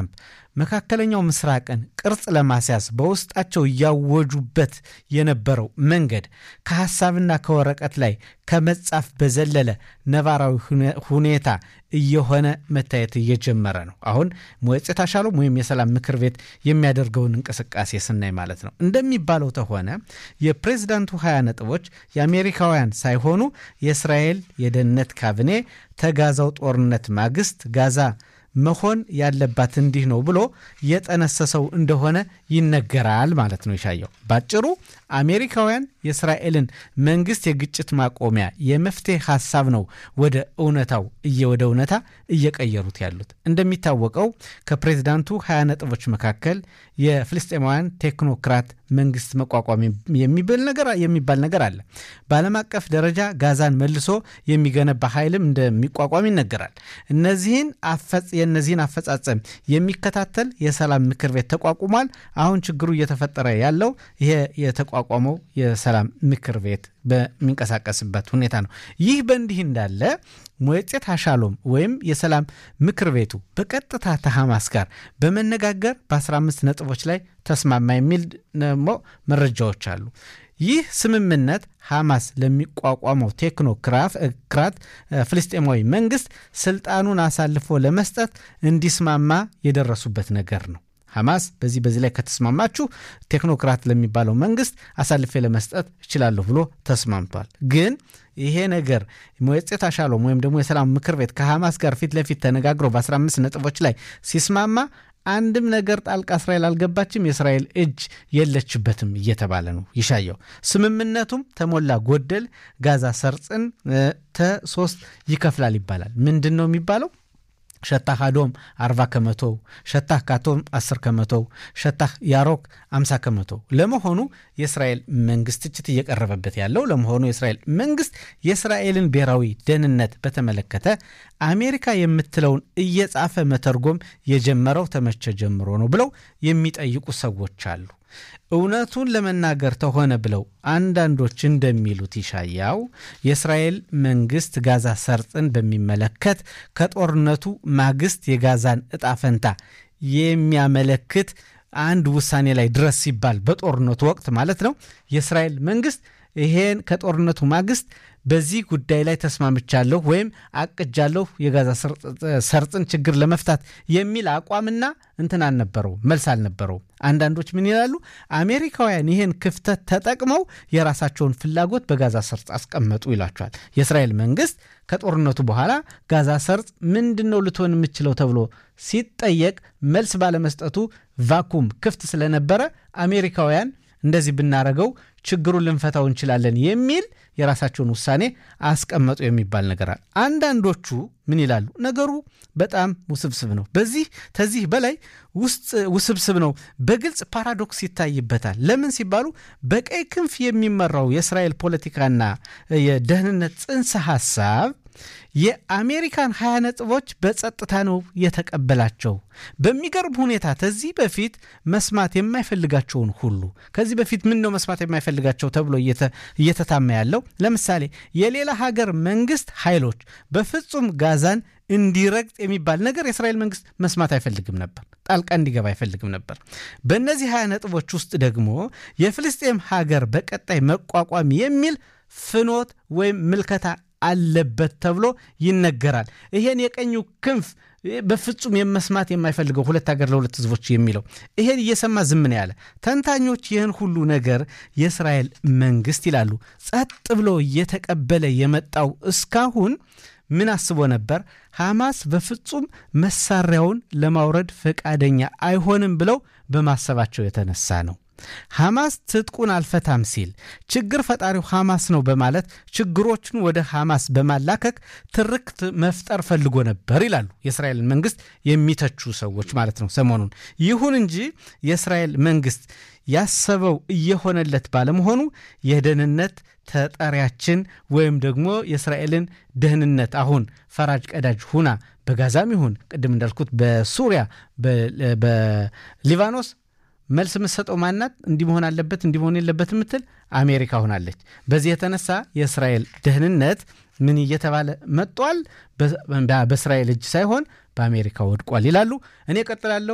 ትራምፕ መካከለኛው ምስራቅን ቅርጽ ለማስያዝ በውስጣቸው እያወጁበት የነበረው መንገድ ከሐሳብና ከወረቀት ላይ ከመጻፍ በዘለለ ነባራዊ ሁኔታ እየሆነ መታየት እየጀመረ ነው። አሁን ሞየፄ ታሻሎም ወይም የሰላም ምክር ቤት የሚያደርገውን እንቅስቃሴ ስናይ ማለት ነው። እንደሚባለው ተሆነ የፕሬዝዳንቱ ሀያ ነጥቦች የአሜሪካውያን ሳይሆኑ የእስራኤል የደህንነት ካቢኔ ተጋዛው ጦርነት ማግስት ጋዛ መሆን ያለባት እንዲህ ነው ብሎ የጠነሰሰው እንደሆነ ይነገራል ማለት ነው። ይሻየው ባጭሩ አሜሪካውያን የእስራኤልን መንግስት የግጭት ማቆሚያ የመፍትሄ ሀሳብ ነው ወደ እውነታው ወደ እውነታ እየቀየሩት ያሉት። እንደሚታወቀው ከፕሬዚዳንቱ ሀያ ነጥቦች መካከል የፍልስጤማውያን ቴክኖክራት መንግስት መቋቋም የሚባል ነገር አለ። በዓለም አቀፍ ደረጃ ጋዛን መልሶ የሚገነባ ኃይልም እንደሚቋቋም ይነገራል። እነዚህን የእነዚህን አፈጻጸም የሚከታተል የሰላም ምክር ቤት ተቋቁሟል። አሁን ችግሩ እየተፈጠረ ያለው ይሄ የተቋቋመው የሰላም ምክር ቤት በሚንቀሳቀስበት ሁኔታ ነው። ይህ በእንዲህ እንዳለ ሞየፄ ታሻሎም ወይም የሰላም ምክር ቤቱ በቀጥታ ከሐማስ ጋር በመነጋገር በ15 ነጥቦች ላይ ተስማማ የሚል ደግሞ መረጃዎች አሉ። ይህ ስምምነት ሐማስ ለሚቋቋመው ቴክኖክራት ፍልስጤማዊ መንግስት ስልጣኑን አሳልፎ ለመስጠት እንዲስማማ የደረሱበት ነገር ነው። ሐማስ በዚህ በዚህ ላይ ከተስማማችሁ ቴክኖክራት ለሚባለው መንግስት አሳልፌ ለመስጠት እችላለሁ ብሎ ተስማምቷል። ግን ይሄ ነገር ሞየፄ ታሻሎም ወይም ደግሞ የሰላም ምክር ቤት ከሐማስ ጋር ፊት ለፊት ተነጋግሮ በ15 ነጥቦች ላይ ሲስማማ አንድም ነገር ጣልቃ እስራኤል አልገባችም፣ የእስራኤል እጅ የለችበትም እየተባለ ነው ይሻየው። ስምምነቱም ተሞላ ጎደል ጋዛ ሰርጽን ተሶስት ይከፍላል ይባላል። ምንድን ነው የሚባለው? ሸታህ አዶም 40 ከመቶ፣ ሸታህ ካቶም 10 ከመቶ፣ ሸታህ ያሮክ 50 ከመቶ። ለመሆኑ የእስራኤል መንግስት ትችት እየቀረበበት ያለው ለመሆኑ የእስራኤል መንግስት የእስራኤልን ብሔራዊ ደህንነት በተመለከተ አሜሪካ የምትለውን እየጻፈ መተርጎም የጀመረው ተመቼ ጀምሮ ነው ብለው የሚጠይቁ ሰዎች አሉ። እውነቱን ለመናገር ተሆነ ብለው አንዳንዶች እንደሚሉት ይሻያው የእስራኤል መንግስት ጋዛ ሰርጥን በሚመለከት ከጦርነቱ ማግስት የጋዛን እጣ ፈንታ የሚያመለክት አንድ ውሳኔ ላይ ድረስ ሲባል በጦርነቱ ወቅት ማለት ነው የእስራኤል መንግስት ይሄን ከጦርነቱ ማግስት በዚህ ጉዳይ ላይ ተስማምቻለሁ ወይም አቅጃለሁ የጋዛ ሰርጥን ችግር ለመፍታት የሚል አቋምና እንትን አልነበረው፣ መልስ አልነበረው። አንዳንዶች ምን ይላሉ? አሜሪካውያን ይህን ክፍተት ተጠቅመው የራሳቸውን ፍላጎት በጋዛ ሰርጥ አስቀመጡ ይሏቸዋል። የእስራኤል መንግስት ከጦርነቱ በኋላ ጋዛ ሰርጥ ምንድን ነው ልትሆን የምችለው ተብሎ ሲጠየቅ መልስ ባለመስጠቱ ቫኩም ክፍት ስለነበረ አሜሪካውያን እንደዚህ ብናረገው ችግሩን ልንፈታው እንችላለን የሚል የራሳቸውን ውሳኔ አስቀመጡ የሚባል ነገር አለ። አንዳንዶቹ ምን ይላሉ? ነገሩ በጣም ውስብስብ ነው። በዚህ ተዚህ በላይ ውስጥ ውስብስብ ነው። በግልጽ ፓራዶክስ ይታይበታል። ለምን ሲባሉ በቀይ ክንፍ የሚመራው የእስራኤል ፖለቲካና የደህንነት ጽንሰ ሐሳብ የአሜሪካን ሀያ ነጥቦች በጸጥታ ነው የተቀበላቸው። በሚገርም ሁኔታ ከዚህ በፊት መስማት የማይፈልጋቸውን ሁሉ ከዚህ በፊት ምን ነው መስማት የማይፈልጋቸው ተብሎ እየተታማ ያለው ለምሳሌ የሌላ ሀገር መንግስት ኃይሎች በፍጹም ጋዛን እንዲረግጥ የሚባል ነገር የእስራኤል መንግስት መስማት አይፈልግም ነበር። ጣልቃ እንዲገባ አይፈልግም ነበር። በእነዚህ ሀያ ነጥቦች ውስጥ ደግሞ የፍልስጤም ሀገር በቀጣይ መቋቋም የሚል ፍኖት ወይም ምልከታ አለበት ተብሎ ይነገራል። ይሄን የቀኙ ክንፍ በፍጹም የመስማት የማይፈልገው ሁለት ሀገር ለሁለት ህዝቦች የሚለው ይሄን እየሰማ ዝም ነው ያለ። ተንታኞች ይህን ሁሉ ነገር የእስራኤል መንግስት ይላሉ ጸጥ ብሎ እየተቀበለ የመጣው እስካሁን ምን አስቦ ነበር? ሐማስ በፍጹም መሳሪያውን ለማውረድ ፈቃደኛ አይሆንም ብለው በማሰባቸው የተነሳ ነው። ሐማስ ትጥቁን አልፈታም ሲል ችግር ፈጣሪው ሐማስ ነው በማለት ችግሮችን ወደ ሐማስ በማላከክ ትርክት መፍጠር ፈልጎ ነበር ይላሉ የእስራኤልን መንግስት የሚተቹ ሰዎች ማለት ነው ሰሞኑን። ይሁን እንጂ የእስራኤል መንግስት ያሰበው እየሆነለት ባለመሆኑ የደህንነት ተጠሪያችን ወይም ደግሞ የእስራኤልን ደህንነት አሁን ፈራጅ ቀዳጅ ሁና በጋዛም ይሁን ቅድም እንዳልኩት በሱሪያ በሊባኖስ መልስ የምትሰጠው ማናት? እንዲህ መሆን አለበት እንዲህ መሆን የለበት የምትል አሜሪካ ሆናለች። በዚህ የተነሳ የእስራኤል ደህንነት ምን እየተባለ መጥቷል? በእስራኤል እጅ ሳይሆን በአሜሪካ ወድቋል ይላሉ። እኔ ቀጥላለሁ።